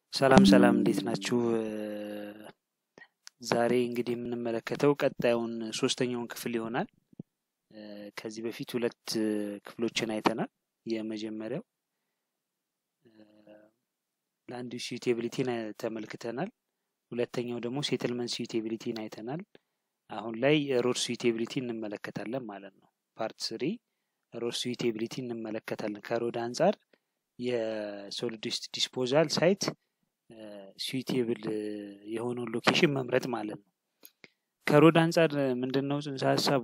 ሰላም ሰላም እንዴት ናችሁ? ዛሬ እንግዲህ የምንመለከተው ቀጣዩን ሶስተኛውን ክፍል ይሆናል። ከዚህ በፊት ሁለት ክፍሎችን አይተናል። የመጀመሪያው ላንድ ዩዝ ሱቴቢሊቲን ተመልክተናል። ሁለተኛው ደግሞ ሴትልመንት ሱቴቢሊቲን አይተናል። አሁን ላይ ሮድ ሱቴቢሊቲ እንመለከታለን ማለት ነው። ፓርት ስሪ ሮድ ሱቴቢሊቲ እንመለከታለን። ከሮድ አንጻር የሶሊድ ዌስት ዲስፖዛል ሳይት ስዊቴብል የሆነውን ሎኬሽን መምረጥ ማለት ነው። ከሮድ አንጻር ምንድን ነው ጽንሰ ሀሳቡ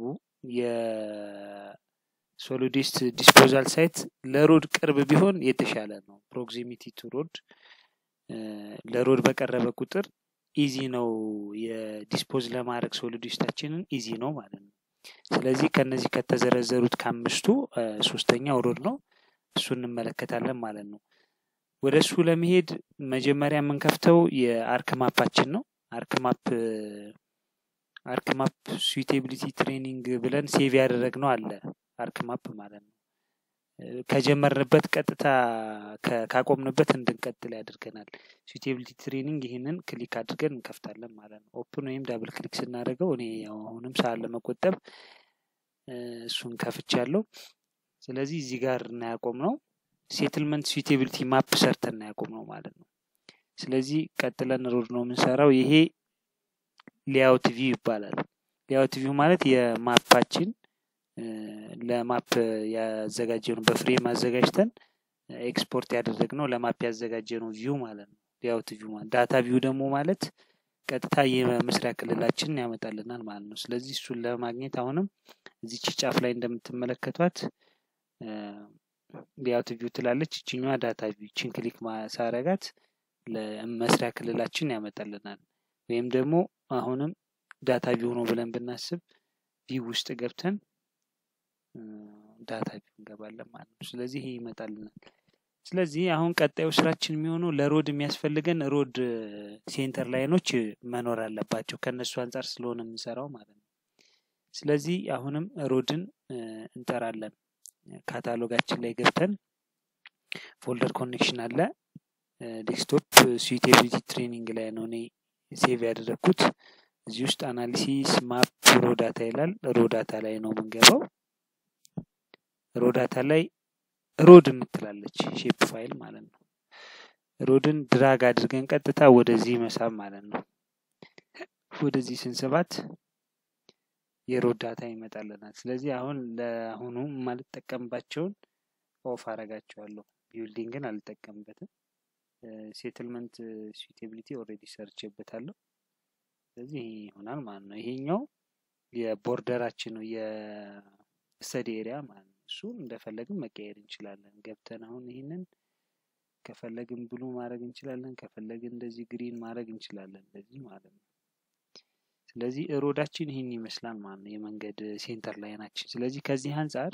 የሶሊድ ዌስት ዲስፖዛል ሳይት ለሮድ ቅርብ ቢሆን የተሻለ ነው። ፕሮክሲሚቲ ቱ ሮድ ለሮድ በቀረበ ቁጥር ኢዚ ነው የዲስፖዝ ለማድረግ ሶሊድ ዌስታችንን ኢዚ ነው ማለት ነው። ስለዚህ ከነዚህ ከተዘረዘሩት ከአምስቱ ሶስተኛው ሮድ ነው። እሱ እንመለከታለን ማለት ነው። ወደ እሱ ለመሄድ መጀመሪያ የምንከፍተው የአርክ ማፓችን ነው። አርክ ማፕ አርክ ማፕ ስዊቴቢሊቲ ትሬኒንግ ብለን ሴቭ ያደረግነው አለ አርክ ማፕ ማለት ነው። ከጀመርንበት ቀጥታ ካቆምንበት እንድንቀጥል ያደርገናል። ስዊቴቢሊቲ ትሬኒንግ ይህንን ክሊክ አድርገን እንከፍታለን ማለት ነው። ኦፕን ወይም ዳብል ክሊክ ስናደርገው እኔ አሁንም ሰዓት ለመቆጠብ እሱን ከፍቻለሁ። ስለዚህ እዚህ ጋር እናያቆም ነው ሴትልመንት ስዊቴቢሊቲ ማፕ ሰርተን እናያቆም ነው ማለት ነው። ስለዚህ ቀጥለን ሮድ ነው የምንሰራው። ይሄ ሌአውት ቪው ይባላል። ሌአውት ቪው ማለት የማፓችን ለማፕ ያዘጋጀነው በፍሬም አዘጋጅተን ኤክስፖርት ያደረግነው ለማፕ ያዘጋጀነው ቪው ማለት ነው። ሌአውት ቪው ማለት ዳታ ቪው ደግሞ ማለት ቀጥታ የመስሪያ ክልላችንን ያመጣልናል ማለት ነው። ስለዚህ እሱን ለማግኘት አሁንም እዚች ጫፍ ላይ እንደምትመለከቷት ሌአውት ቪው ትላለች። ይችኛዋ ዳታ ቪው ችን ክሊክ ማሳረጋት ለመስሪያ ክልላችን ያመጣልናል። ወይም ደግሞ አሁንም ዳታ ቪው ነው ብለን ብናስብ ቪው ውስጥ ገብተን ዳታ ቪው እንገባለን ማለት ነው። ስለዚህ ይሄ ይመጣልናል። ስለዚህ አሁን ቀጣዩ ስራችን የሚሆነው ለሮድ የሚያስፈልገን ሮድ ሴንተር ላይኖች መኖር አለባቸው። ከነሱ አንጻር ስለሆነ የምንሰራው ማለት ነው። ስለዚህ አሁንም ሮድን እንጠራለን። ካታሎጋችን ላይ ገብተን ፎልደር ኮኔክሽን አለ። ዴስክቶፕ ስዊቴቢሊቲ ትሬኒንግ ላይ ነው እኔ ሴቭ ያደረግኩት። እዚህ ውስጥ አናሊሲስ ማፕ ሮዳታ ይላል። ሮዳታ ላይ ነው የምንገባው። ሮዳታ ላይ ሮድ የምትላለች ሼፕ ፋይል ማለት ነው። ሮድን ድራግ አድርገን ቀጥታ ወደዚህ መሳብ ማለት ነው። ወደዚህ ስንስባት የሮድ ዳታ ይመጣልናል። ስለዚህ አሁን ለአሁኑ የማልጠቀምባቸውን ኦፍ አረጋቸዋለሁ። ቢልዲንግን አልጠቀምበትም። ሴትልመንት ስዊቴቢሊቲ ኦልሬዲ ሰርቼበታለሁ። ስለዚህ ይሄ ይሆናል ማለት ነው። ይሄኛው የቦርደራችን ነው የስተዲ ኤሪያ ማለት ነው። እሱን እንደፈለግን መቀየር እንችላለን። ገብተን አሁን ይህንን ከፈለግን ብሉ ማድረግ እንችላለን። ከፈለግን እንደዚህ ግሪን ማድረግ እንችላለን። እንደዚህ ማለት ነው። ስለዚህ ሮዳችን ይህን ይመስላል ማለት ነው። የመንገድ ሴንተር ላይናችን። ስለዚህ ከዚህ አንጻር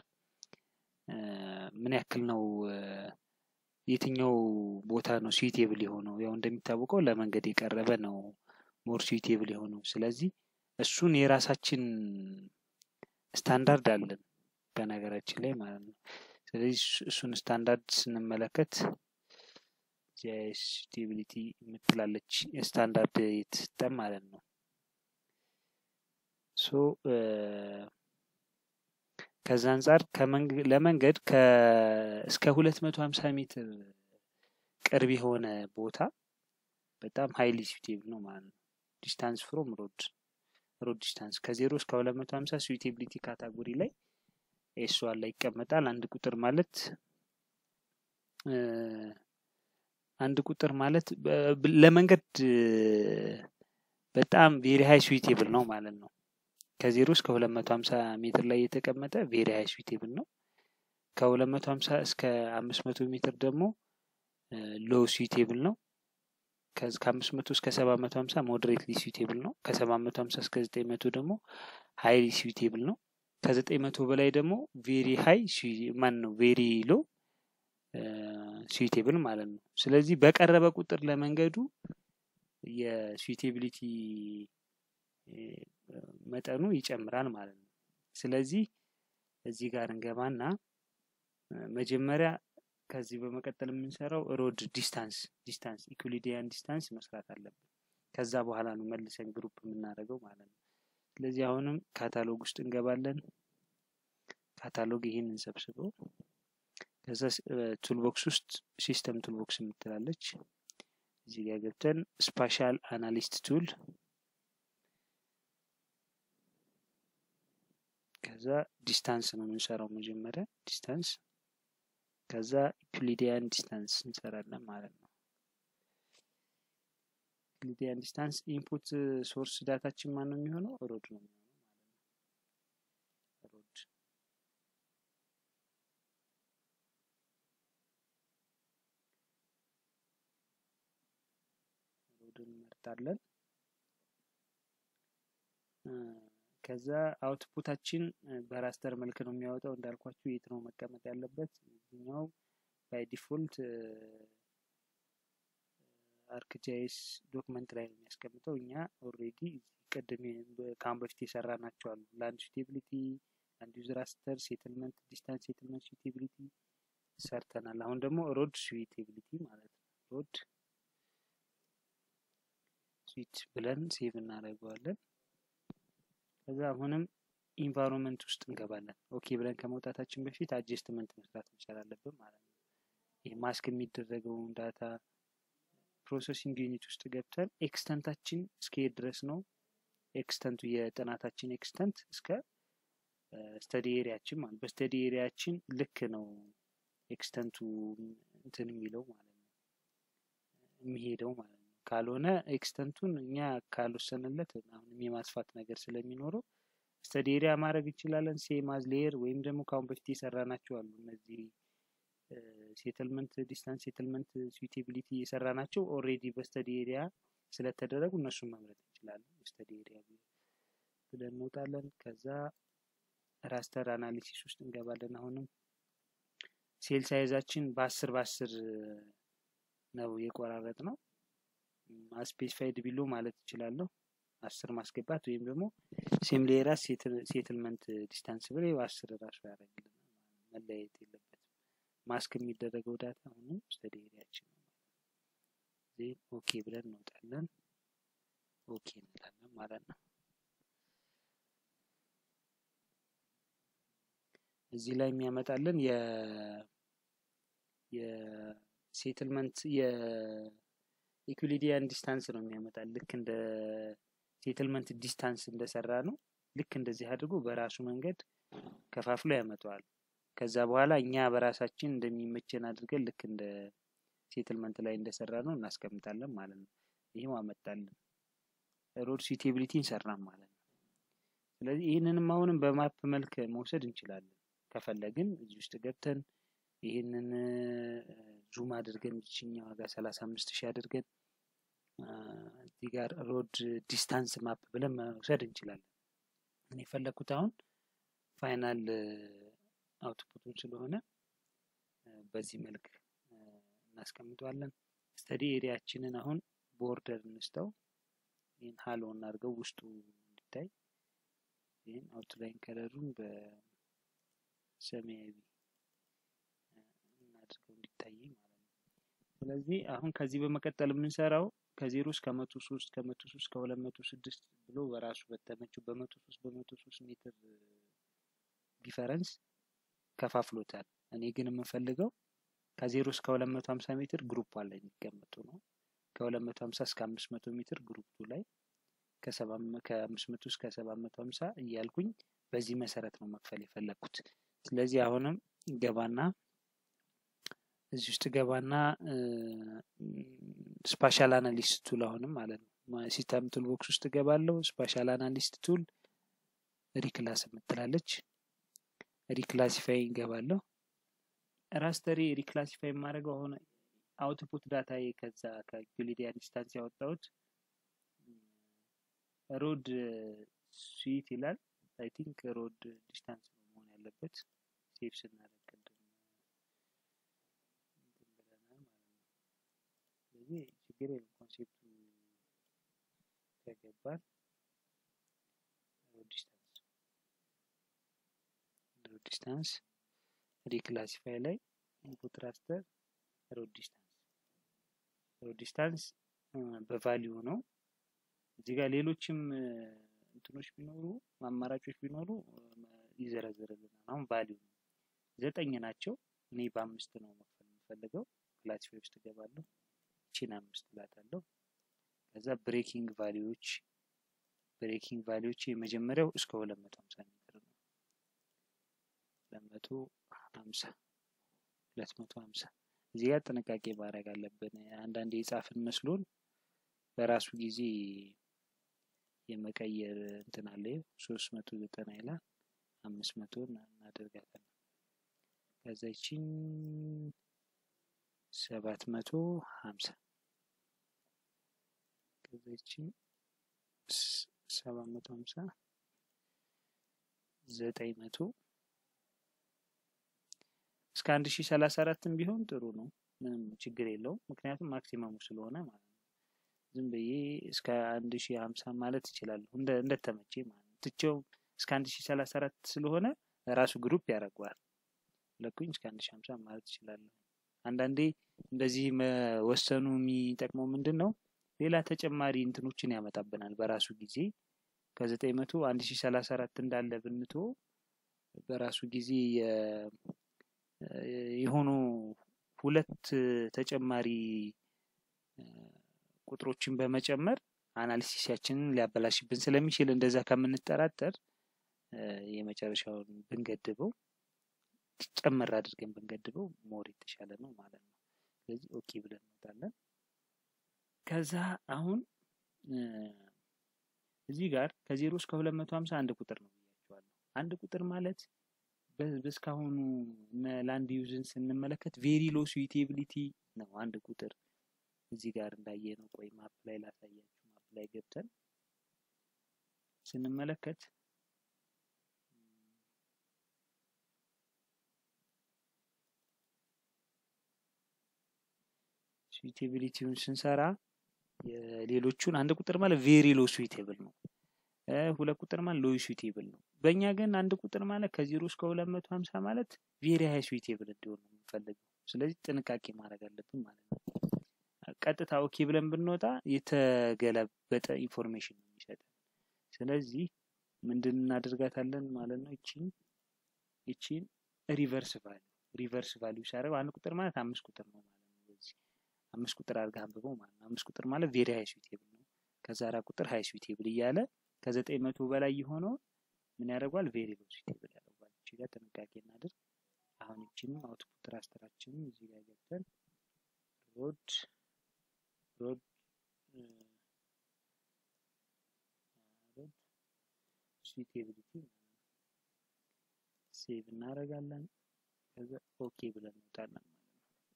ምን ያክል ነው የትኛው ቦታ ነው ስዊቴብል የሆነው? ያው እንደሚታወቀው ለመንገድ የቀረበ ነው ሞር ስዊቴብል የሆነው። ስለዚህ እሱን የራሳችን ስታንዳርድ አለን በነገራችን ላይ ማለት ነው። ስለዚህ እሱን ስታንዳርድ ስንመለከት ስቴቢሊቲ የምትላለች ስታንዳርድ የተሰጠን ማለት ነው። ሶ ከዛ አንጻር ለመንገድ እስከ ሁለት መቶ ሀምሳ ሜትር ቅርብ የሆነ ቦታ በጣም ሀይሊ ስዊቴብል ነው ማለት ነው። ዲስታንስ ፍሮም ሮድ ሮድ ዲስታንስ ከዜሮ እስከ ሁለት መቶ ሀምሳ ስዊቴቢሊቲ ካታጎሪ ላይ ኤስዋን ላይ ይቀመጣል። አንድ ቁጥር ማለት አንድ ቁጥር ማለት ለመንገድ በጣም ቬሪ ሀይ ስዊቴብል ነው ማለት ነው። ከዜሮ እስከ ሁለት መቶ ሀምሳ ሜትር ላይ የተቀመጠ ቬሪ ሀይ ስዊቴብል ነው። ከሁለት መቶ ሀምሳ እስከ አምስት መቶ ሜትር ደግሞ ሎው ስዊቴብል ነው። ከአምስት መቶ እስከ ሰባት መቶ ሀምሳ ሞዴሬትሊ ስዊቴብል ነው። ከሰባት መቶ ሀምሳ እስከ ዘጠኝ መቶ ደግሞ ሀይሊ ስዊቴብል ነው። ከዘጠኝ መቶ በላይ ደግሞ ቬሪ ሀይ ማን ነው ቬሪ ሎ ስዊቴብል ማለት ነው። ስለዚህ በቀረበ ቁጥር ለመንገዱ የስዊቴቢሊቲ መጠኑ ይጨምራል ማለት ነው። ስለዚህ እዚህ ጋር እንገባና መጀመሪያ ከዚህ በመቀጠል የምንሰራው ሮድ ዲስታንስ ዲስታንስ ኢኩሊዲያን ዲስታንስ መስራት አለብን። ከዛ በኋላ ነው መልሰን ግሩፕ የምናደርገው ማለት ነው። ስለዚህ አሁንም ካታሎግ ውስጥ እንገባለን። ካታሎግ ይህን እንሰብስበው። ከዛ ቱልቦክስ ውስጥ ሲስተም ቱልቦክስ የምትላለች እዚህ ጋር ገብተን ስፓሻል አናሊስት ቱል ከዛ ዲስታንስ ነው የምንሰራው መጀመሪያ ዲስታንስ ከዛ ዩክሊዲያን ዲስታንስ እንሰራለን ማለት ነው። ዩክሊዲያን ዲስታንስ ኢንፑት ሶርስ ዳታችን ማን ነው የሚሆነው? ሮድ ነው የሚሆነው ማለት ነው። ሮድ ሮድን እንመርጣለን። ከዛ አውትፑታችን በራስተር መልክ ነው የሚያወጣው። እንዳልኳችሁ የት ነው መቀመጥ ያለበት? እዚኛው ባይ ዲፎልት አርክጃይስ ዶክመንት ላይ ነው የሚያስቀምጠው። እኛ ኦልሬዲ ቅድም ከአሁን በፊት የሰራ ናቸው አሉ ላንድ ሱቴቢሊቲ፣ ላንድ ዩዝ ራስተር፣ ሴትልመንት፣ ዲስታንስ ሴትልመንት ሱቴቢሊቲ ሰርተናል። አሁን ደግሞ ሮድ ሱቴቢሊቲ ማለት ነው። ሮድ ስዊት ብለን ሴቭ እናደርገዋለን። ከዛ አሁንም ኢንቫይሮንመንት ውስጥ እንገባለን። ኦኬ ብለን ከመውጣታችን በፊት አጀስትመንት መስራት መቻል አለብን ማለት ነው። ይህ ማስክ የሚደረገውን ዳታ ፕሮሰሲንግ ዩኒት ውስጥ ገብተን ኤክስተንታችን እስከሄድ ድረስ ነው። ኤክስተንቱ የጥናታችን ኤክስተንት እስከ ስተዲ ኤሪያችን ማለት በስተዲ ኤሪያችን ልክ ነው ኤክስተንቱ እንትን የሚለው ማለት ነው የሚሄደው ማለት ነው። ካልሆነ ኤክስተንቱን እኛ ካልወሰንለት አሁንም የማስፋት ነገር ስለሚኖረው ስተዲ ኤሪያ ማድረግ እንችላለን። ሴማዝ ሌየር ወይም ደግሞ ከአሁን በፊት የሰራ ናቸው አሉ እነዚህ ሴትልመንት ዲስታንስ ሴትልመንት ስዊቴቢሊቲ የሰራ ናቸው ኦልሬዲ በስተዲ ኤሪያ ስለተደረጉ እነሱን መምረጥ እንችላለን። በስተዲ ኤሪያ ብለን እንወጣለን። ከዛ ራስተር አናሊሲስ ውስጥ እንገባለን። አሁንም ሴል ሳይዛችን በአስር በአስር ነው የቆራረጥ ነው። ስፔሲፋይድ ቢሎ ማለት እችላለሁ። አስር ማስገባት ወይም ደግሞ ሴም ሌየራስ ሴትልመንት ዲስታንስ ብሬ በአስር ራሱ ያደርግልናል። መለያየት የለበትም። ማስክ የሚደረገው ዳታ አሁንም ስተዲ ኤሪያችን ነው። ዜን ኦኬ ብለን እንወጣለን። ኦኬ እንላለን ማለት ነው። እዚህ ላይ የሚያመጣልን የ የሴትልመንት የኢኩሊዲያን ዲስታንስ ነው የሚያመጣል። ልክ እንደ ሴትልመንት ዲስታንስ እንደሰራ ነው። ልክ እንደዚህ አድርጎ በራሱ መንገድ ከፋፍሎ ያመጣዋል። ከዛ በኋላ እኛ በራሳችን እንደሚመቸን አድርገን ልክ እንደ ሴትልመንት ላይ እንደሰራ ነው እናስቀምጣለን ማለት ነው። ይህም አመጣልን ሮድ ሱቴቢሊቲ እንሰራን ማለት ነው። ስለዚህ ይህንንም አሁንም በማፕ መልክ መውሰድ እንችላለን። ከፈለግን እዚህ ውስጥ ገብተን ይህንን ዙም አድርገን ችኛ ዋጋ ሰላሳ አምስት ሺህ አድርገን እዚህ ጋር ሮድ ዲስታንስ ማፕ ብለን መውሰድ እንችላለን። እኔ የፈለግኩት አሁን ፋይናል አውትፑቱን ስለሆነ በዚህ መልክ እናስቀምጠዋለን። ስተዲ ኤሪያችንን አሁን ቦርደር እንስተው ይህን ሀሎ እናድርገው ውስጡ እንዲታይ ይህን አውትላይን ከለሩን በሰማያዊ እናድርገው እንዲታይ ማለት ነው። ስለዚህ አሁን ከዚህ በመቀጠል የምንሰራው ከዜሮ እስከ መቶ ሶስት ከመቶ ሶስት ከሁለት መቶ ስድስት ብሎ በራሱ በተመቸው በመቶ ሶስት በመቶ ሶስት ሜትር ዲፈረንስ ከፋፍሎታል። እኔ ግን የምፈልገው ከዜሮ እስከ ሁለት መቶ ሀምሳ ሜትር ግሩፕ ላይ የሚቀመጡ ነው። ከሁለት መቶ ሀምሳ እስከ አምስት መቶ ሜትር ግሩፕ ላይ ከአምስት መቶ እስከ ሰባት መቶ ሀምሳ እያልኩኝ በዚህ መሰረት ነው መክፈል የፈለግኩት። ስለዚህ አሁንም ገባና እዚህ ውስጥ ገባና ስፓሻል አናሊስት ቱል አሁንም ማለት ነው ሲስተም ቱል ቦክስ ውስጥ ገባለሁ። ስፓሻል አናሊስት ቱል ሪክላስ የምትላለች ሪክላሲፋይ እንገባለሁ። ራስተሪ ሪክላሲፋይ የማደርገው አሁን አውትፑት ዳታ ከዛ ከዩሊዲያን ዲስታንስ ያወጣሁት ሮድ ስዊት ይላል። አይ ቲንክ ሮድ ዲስታንስ ነው መሆን ያለበት። ሴቭ ስናደርግ ቅድም ብለናል ማለት ነው። ስለዚህ ችግር የለም ኮንሴፕቱ ከገባን ሮድ ዲስታንስ ሮድ ዲስታንስ ሪክላሲፋይ ላይ ኢንፑት ራስተር ሮድ ዲስታንስ ሮድ ዲስታንስ በቫሊዩ ነው። እዚህ ጋር ሌሎችም እንትኖች ቢኖሩ አማራጮች ቢኖሩ ይዘረዝርልናል። አሁን ቫሊዩ ነው ዘጠኝ ናቸው። እኔ በአምስት ነው መክፈል የምፈልገው። ክላሲፋይ ውስጥ እገባለሁ። ቺን አምስት እላታለሁ። ከዛ ብሬኪንግ ቫሊዎች ብሬኪንግ ቫሊዎች የመጀመሪያው እስከ ሁለት መቶ ሀምሳ ሜትር ነው። ሁለት መቶ ሀምሳ ሁለት መቶ ሀምሳ እዚህ ጋር ጥንቃቄ ማድረግ አለብን። አንዳንድ የጻፍን መስሎን በራሱ ጊዜ የመቀየር እንትን አለ። ሶስት መቶ ዘጠና ይላል አምስት መቶ እናደርጋለን። ከዛ ይቺን ሰባት መቶ ሀምሳ ከዛ ይቺን ሰባት መቶ ሀምሳ ዘጠኝ መቶ እስከ አንድ ሺህ ሰላሳ አራትም ቢሆን ጥሩ ነው። ምንም ችግር የለውም። ምክንያቱም ማክሲመሙ ስለሆነ ማለት ነው። ዝም ብዬ እስከ አንድ ሺህ ሀምሳ ማለት እችላለሁ እንደተመቼ ማለት ነው። ትቼው እስከ አንድ ሺህ ሰላሳ አራት ስለሆነ ራሱ ግሩፕ ያደርገዋል። ለኩኝ እስከ አንድ ሺህ ሀምሳ ማለት እችላለሁ። አንዳንዴ እንደዚህ መወሰኑ የሚጠቅመው ምንድን ነው? ሌላ ተጨማሪ እንትኖችን ያመጣብናል በራሱ ጊዜ ከዘጠኝ መቶ አንድ ሺህ ሰላሳ አራት እንዳለ ብንቶ በራሱ ጊዜ የሆኑ ሁለት ተጨማሪ ቁጥሮችን በመጨመር አናሊሲሳችንን ሊያበላሽብን ስለሚችል እንደዛ ከምንጠራጠር የመጨረሻውን ብንገድበው ጨመር አድርገን ብንገድበው ሞር የተሻለ ነው ማለት ነው። ስለዚህ ኦኬ ብለን እንወጣለን። ከዛ አሁን እዚህ ጋር ከዜሮ እስከ ሁለት መቶ ሀምሳ አንድ ቁጥር ነው ብያቸዋለሁ። አንድ ቁጥር ማለት በእስካሁኑ ላንድ ዩዝን ስንመለከት ቬሪ ሎ ስዊቴቢሊቲ ነው አንድ ቁጥር እዚህ ጋር እንዳየ ነው። ቆይ ማፕ ላይ ላሳያችሁ። ማፕ ላይ ገብተን ስንመለከት ስዊቴቢሊቲውን ስንሰራ የሌሎቹን አንድ ቁጥር ማለት ቬሪ ሎ ስዊቴብል ነው። ሁለት ቁጥር ማለት ሎ ስዊቴብል ነው። በእኛ ግን አንድ ቁጥር ማለት ከዜሮ እስከ ሁለት መቶ ሀምሳ ማለት ቬሪ ሀይ ስዊቴብል እንዲሆን ነው የምንፈልገው። ስለዚህ ጥንቃቄ ማድረግ አለብን ማለት ነው። ቀጥታ ኦኬ ብለን ብንወጣ የተገለበጠ ኢንፎርሜሽን ነው የሚሰጠን። ስለዚህ ምንድን እናደርጋታለን ማለት ነው። ይቺን ይቺን ሪቨርስ ቫሊዩ ሪቨርስ ቫሊዩ ሲያደርገው አንድ ቁጥር ማለት አምስት ቁጥር ነው ማለት ነው። በዚህ አምስት ቁጥር አድርገህ አንብበው ማለት ነው። አምስት ቁጥር ማለት ቬሪ ሀይ ስዊቴብል ነው። ከዛ አራት ቁጥር ሀይ ስዊቴብል እያለ ከዘጠኝ መቶ በላይ የሆነውን ምን ያደርጓል? ቬሪ ሎ ስዊቴብል ያደርጓል። እቺ ጋር ጥንቃቄ እናድርግ። አሁን ይቺንም አውትፑት ራስተራችንን እዚህ ጋር ገብተን ሮድ ሮድ ሮድ ስዊቴቢሊቲ ሴቭ እናደርጋለን። ከዛ ኦኬ ብለን እንወጣለን ማለት ነው።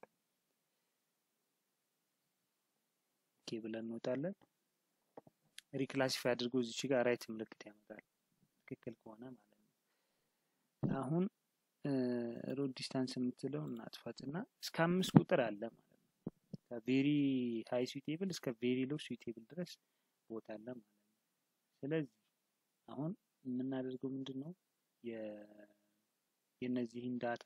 ኦኬ ብለን እንወጣለን። ሪክላሲፋይ አድርጎ እዚች ጋር ራይት ምልክት ያመጣል ትክክል ከሆነ ማለት ነው። አሁን ሮድ ዲስታንስ የምትለው እናጥፋት እና እስከ አምስት ቁጥር አለ ማለት ነው። ከቬሪ ሃይ ስዊቴብል እስከ ቬሪ ሎ ስዊቴብል ድረስ ቦታ አለ ማለት ነው። ስለዚህ አሁን የምናደርገው ምንድን ነው የእነዚህን ዳታ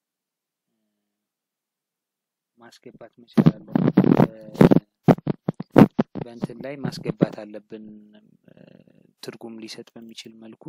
ማስገባት መቻል አለብን። በእንትን ላይ ማስገባት አለብን ትርጉም ሊሰጥ በሚችል መልኩ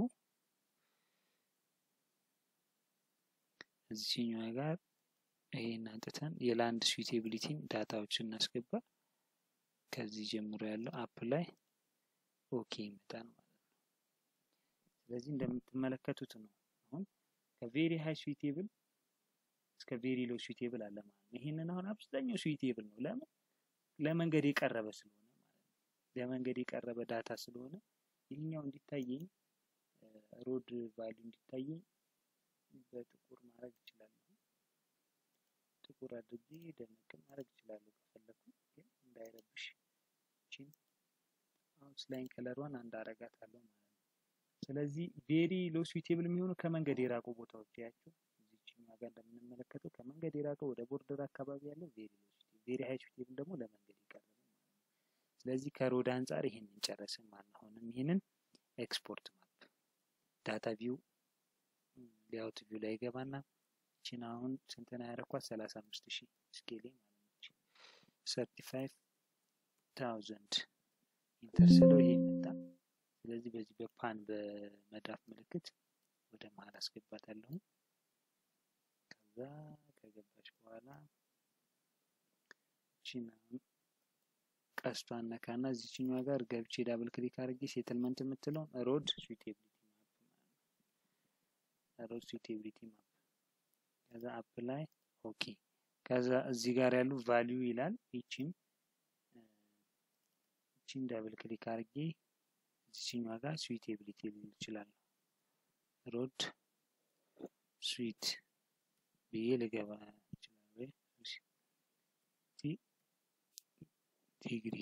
እዚህኛው ጋር ይሄን አንጥተን የላንድ ስዊቴቢሊቲን ዳታዎች እናስገባ። ከዚህ ጀምሮ ያለው አፕ ላይ ኦኬ ይመጣል ማለት ነው። ስለዚህ እንደምትመለከቱት ነው አሁን ከቬሪ ሃይ ስዊቴብል እስከ ቬሪ ሎ ስዊቴብል አለ ማለት ነው። ይህንን አሁን አብዛኛው ስዊቴብል ነው። ለምን ለመንገድ የቀረበ ስለሆነ ማለት ነው። ለመንገድ የቀረበ ዳታ ስለሆነ ይህኛው እንዲታየኝ ሮድ ቫሊዩ እንዲታየኝ በጥቁር ማድረግ እችላለሁ። ጥቁር አድርጌ ደመቅ ማድረግ እችላለሁ ከፈለኩ፣ ግን እንዳይረብሽ ቺን አውትላይን ከለሯን አንድ አረጋታለሁ ማለት ነው። ስለዚህ ቬሪ ሎ ስዊቴብል የሚሆኑ ከመንገድ የራቁ ቦታዎች ያቸው እዚችኛዋ ጋር እንደምንመለከተው ከመንገድ የራቀው ወደ ቦርደር አካባቢ ያለው ቬሪ ሎ ስዊቴብል፣ ቬሪ ሃይ ስዊቴብል ደግሞ ለመንገድ የቀረበ ማለት ነው። ስለዚህ ከሮድ አንጻር ይህንን ጨረስን ማለት ነው። አሁንም ይህንን ኤክስፖርት ማፕ ዳታ ቪው ሌአውት ቪው ላይ ገባና ቺን አሁን ስንትና ያረኳት ሰላሳ አምስት ሺህ ስኬሌ ማለት ነው። ሰርቲ ፋይቭ ታውዘንድ ኢንተር ስለው ይሄ መጣ። ስለዚህ በዚህ በፓን በመዳፍ ምልክት ወደ መሀል አስገባታለሁ። ከዛ ከገባች በኋላ ቺን ቀስቷን ነካና እዚችኛዋ ጋር ገብቼ ዳብል ክሊክ አድርጌ ሴትልመንት የምትለውን ሮድ ስዊቴቢሊቲ ማፕ ሮድ ስዊቴቢሊቲ ማፕ ከዛ አፕ ላይ ኦኬ። ከዛ እዚህ ጋር ያሉ ቫሊዩ ይላል። ይቺን ይቺን ዳብል ክሊክ አድርጌ እዚችኛዋ ጋር ስዊቴቢሊቲ ልል እችላለሁ። ሮድ ስዊት ብዬ ልገባ እችላለሁ። ዲግሪ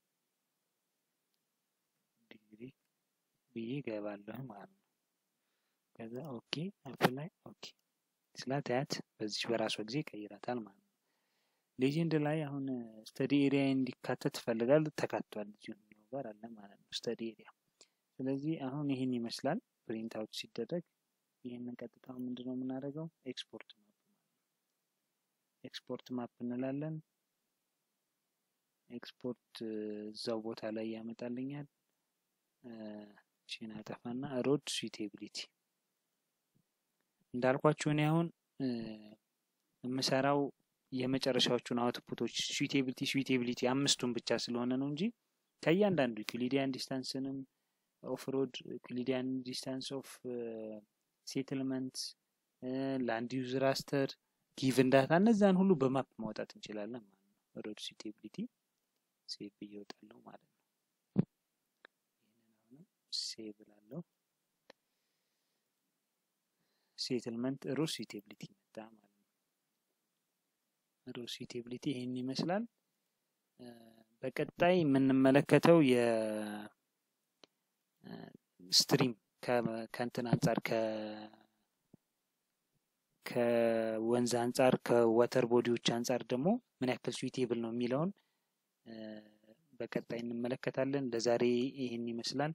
ዲግሪ ብዬ ገባለሁ ማለት ነው። ከዛ ኦኬ አፕላይ ኦኬ ስላታያት በዚች በራሷ ጊዜ ይቀይራታል ማለት ነው። ሌጀንድ ላይ አሁን ስተዲ ኤሪያ እንዲካተት ትፈልጋል ተካቷል። እዚሁ ጋር አለ ማለት ነው ስተዲ ኤሪያ። ስለዚህ አሁን ይህን ይመስላል ፕሪንት አውት ሲደረግ። ይህንን ቀጥታ ምንድን ነው የምናደርገው? ኤክስፖርት ማፕ ኤክስፖርት ማፕ እንላለን። ኤክስፖርት እዛው ቦታ ላይ ያመጣልኛል። ቺን አጠፋና ሮድ ስዊቴቢሊቲ እንዳልኳችሁ እኔ አሁን የምሰራው የመጨረሻዎቹን አውትፑቶች ስዊቴቢሊቲ ስዊቴቢሊቲ አምስቱን ብቻ ስለሆነ ነው እንጂ ከእያንዳንዱ ዩክሊዲያን ዲስታንስንም ኦፍ ሮድ ዩክሊዲያን ዲስታንስ ኦፍ ሴትልመንት ላንድ ዩዝ ራስተር ጊቭን ዳታ እነዛን ሁሉ በማፕ ማውጣት እንችላለን ማለት ነው። ሮድ ስዊቴቢሊቲ ሴቭ ብዬ እወጣለሁ ማለት ነው። ይህንን አሁንም ሴቭ እላለሁ። ሴትልመንት ሮድ ስዊቴቢሊቲ መጣ ማለት ነው። ሮድ ስዊቴቢሊቲ ይህን ይመስላል። በቀጣይ የምንመለከተው የስትሪም ከእንትን አንጻር ከወንዝ አንጻር ከወተር ቦዲዎች አንጻር ደግሞ ምን ያክል ስዊቴብል ነው የሚለውን በቀጣይ እንመለከታለን። ለዛሬ ይህን ይመስላል።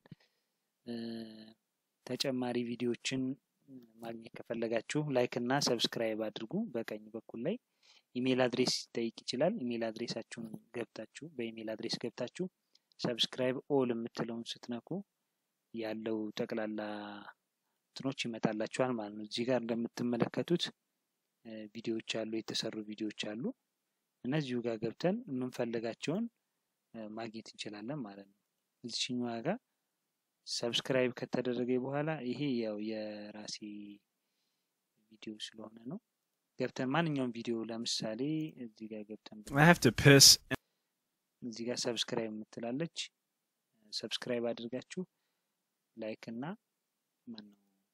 ተጨማሪ ቪዲዮዎችን ማግኘት ከፈለጋችሁ ላይክ እና ሰብስክራይብ አድርጉ። በቀኝ በኩል ላይ ኢሜል አድሬስ ይጠይቅ ይችላል። ኢሜል አድሬሳችሁን ገብታችሁ በኢሜል አድሬስ ገብታችሁ ሰብስክራይብ ኦል የምትለውን ስትነኩ ያለው ጠቅላላ እንትኖች ይመጣላችኋል ማለት ነው። እዚህ ጋር እንደምትመለከቱት ቪዲዮዎች አሉ፣ የተሰሩ ቪዲዮዎች አሉ። እነዚሁ ጋር ገብተን የምንፈልጋቸውን ማግኘት እንችላለን ማለት ነው። እዚችኛዋ ጋር ሰብስክራይብ ከተደረገ በኋላ ይሄ ያው የራሴ ቪዲዮ ስለሆነ ነው። ገብተን ማንኛውም ቪዲዮ ለምሳሌ እዚህ ጋር ገብተን I have to piss. እዚህ ጋር ሰብስክራይብ የምትላለች ሰብስክራይብ አድርጋችሁ ላይክ እና ማነው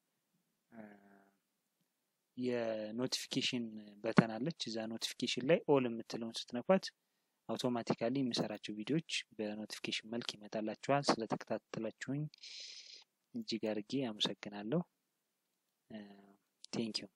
የኖቲፊኬሽን በተን አለች። እዛ ኖቲፊኬሽን ላይ ኦል የምትለውን ስትነኳት አውቶማቲካሊ የምሰራቸው ቪዲዮዎች በኖቲፊኬሽን መልክ ይመጣላችኋል። ስለተከታተላችሁኝ እጅግ አድርጌ አመሰግናለሁ። ቴንኪዩ